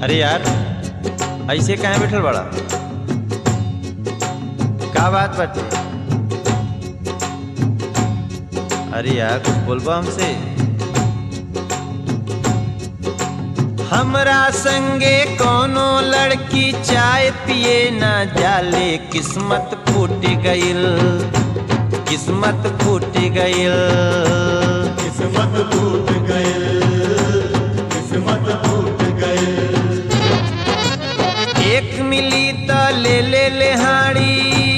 अरे यार ऐसे कहाँ बैठल बड़ा का बात बाटे अरे यार कुछ बोलबा हमसे हमरा संगे कोनो लड़की चाय पिए ना जाले किस्मत फूट गइल किस्मत फूट गइल किस्मत टूट गए किस्मत टूट गए एक मिली त ले ले ले हाड़ी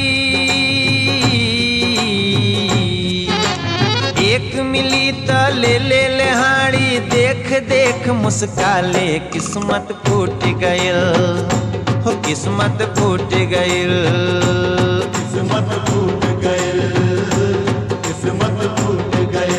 एक मिली त ले ले ले हाड़ी देख देख मुस्काले किस्मत फूट गइल हो किस्मत फूट गइल किस्मत टूट गए किस्मत टूट गए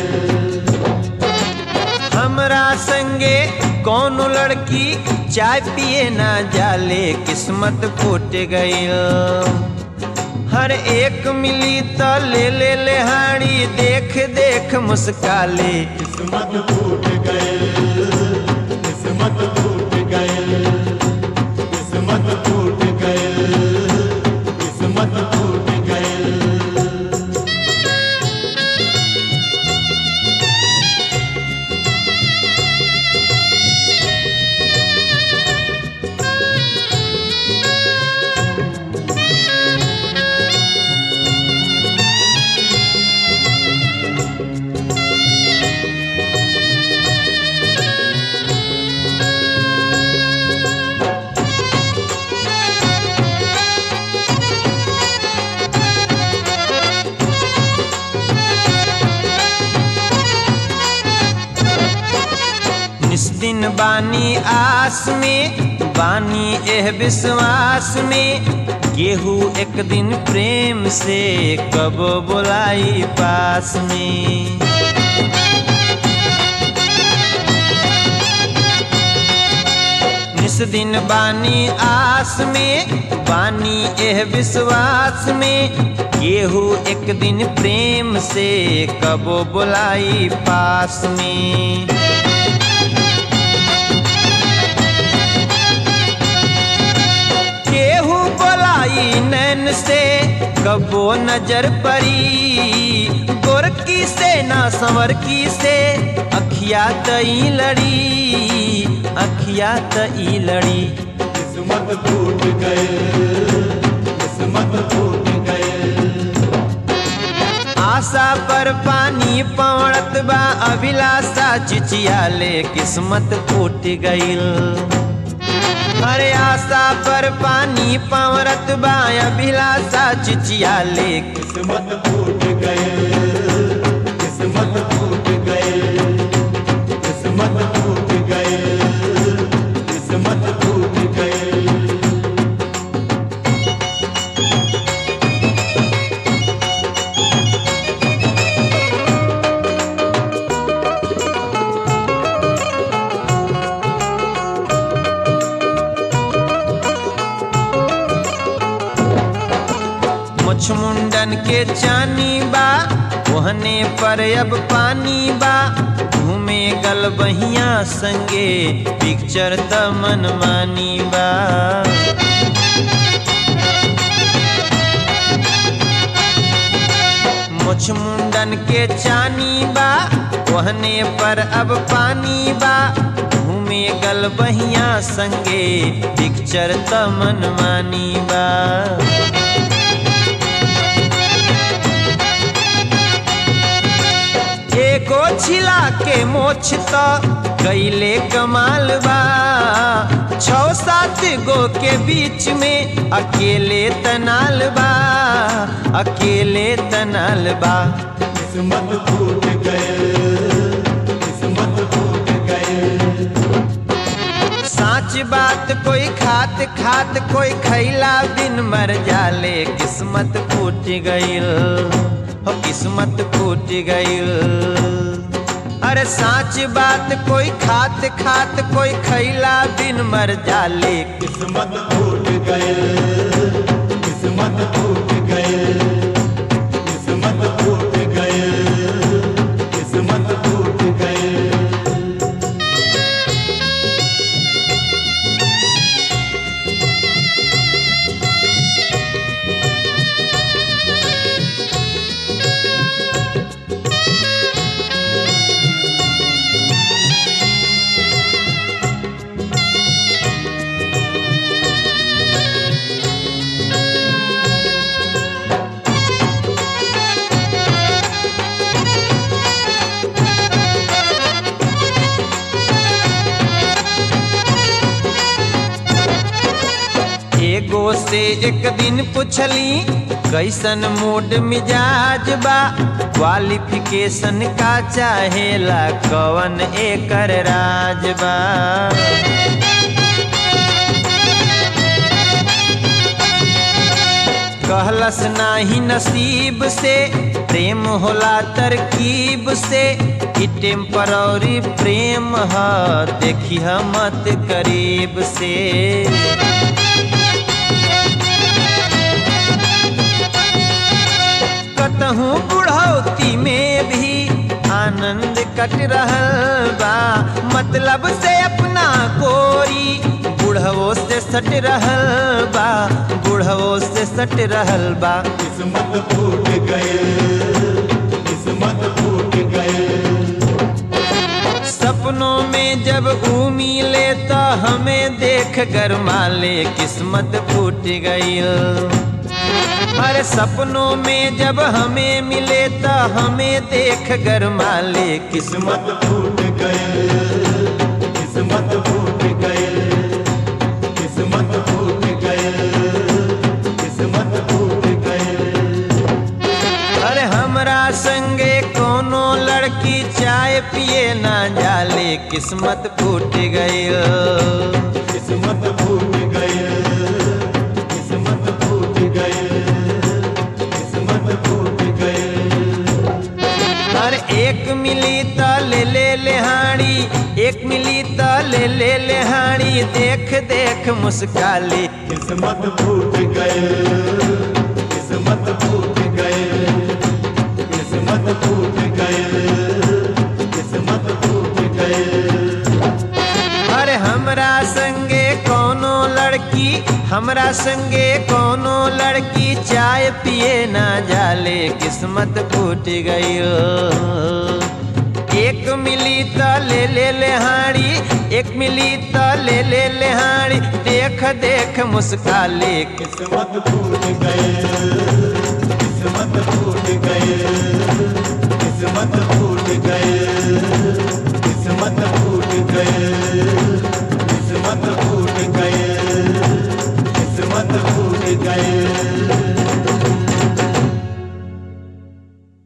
हमरा संगे कौन लड़की चाय पिए ना जाले किस्मत फूट गइल हर एक मिली त ले ले ले हाड़ी देख देख मुस्काले किस्मत टूट गए किस्मत टूट गए किस्मत टूट गए किस्मत टूट गए निस्दिन बानी आस में बानी एह विश्वास में केहू एक दिन प्रेम से कब बुलाई पास में निस दिन बानी आस में बानी एह विश्वास में केहू एक दिन प्रेम से कब बुलाई पास में केहू बोलाई नैन से कबो नजर परी गोरकी से ना संवरकी से अखिया तई लड़ी अखिया तई लड़ी किस्मत टूट गए किस्मत टूट गए आशा पर पानी पवड़त बा अभिलाषा चिचियाले किस्मत फूट गइल अरे आशा पर पानी पवरत बा अभिलाषा चिचियाले किस्मत टूट गए किस्मत टूट गए किस्मत टूट गए किस्मत टूट गए मुछ मुंडन के चानी बा ओहने पर अब पानी बा घूमे गल बहिया संगे पिक्चर त मनमानी बा मुछ मुंडन के चानी बा ओहने पर अब पानी बा घूमे गल बहिया संगे पिक्चर त मनमानी बा एको छिला के मोछ त कैले कमाल बा छौ सात गो के बीच में अकेले तनाल बा अकेले तनाल बा किस्मत टूट गए किस्मत टूट गए साच बात कोई खात खात कोई खैला बिन मर जाले किस्मत फूट गइल हो किस्मत फूट गइल अरे साच बात कोई खात खात कोई खैला बिन मर जाले किस्मत टूट गए किस्मत टूट गए किस्मत टूट गए किस्मत टूट गए से एक दिन पूछली कैसन मूड मिजाज बा क्वालिफिकेशन का चाहेला कवन एकर राज बा कहलस नाही नसीब से प्रेम होला तरकीब से ई टेम्पररी प्रेम ह देखी मत करीब से कतहूँ बुढ़ौती में भी आनंद कट रहल बा मतलब से अपना गोरी बुढ़वो से सट रहल बा बुढ़वो से सट रहल बा किस्मत फूट गए किस्मत फूट गए सपनों में जब ऊ मिले तो हमें देख गरमाले किस्मत फूट गई हर सपनों में जब हमें मिले तो हमें देख गरमाले किस्मत किस्मत फूट गए किस्मत फूट गए किस्मत फूट गए किस्मत फूट गए अरे हमरा संगे कोनो लड़की चाय पिए ना जाले किस्मत फूट गई किस्मत फूट गए किस्मत फूट गए किस्मत फूट गए हर एक मिली त ले ले लेहाड़ी एक मिली त ले ले लेहाड़ी देख देख मुस्काली किस्मत फूट गए किस्मत फूट गए किस्मत फूट गए किस्मत फूट गए अरे हमरा संगे कोनो लड़की हमरा संगे कोनो लड़की चाय पिए ना जाले किस्मत फूट गई एक मिली त ले ले लेहाड़ी एक मिली त ले ले लेहाड़ी देख देख मुस्काले किस्मत फूट गए किस्मत फूट गए किस्मत फूट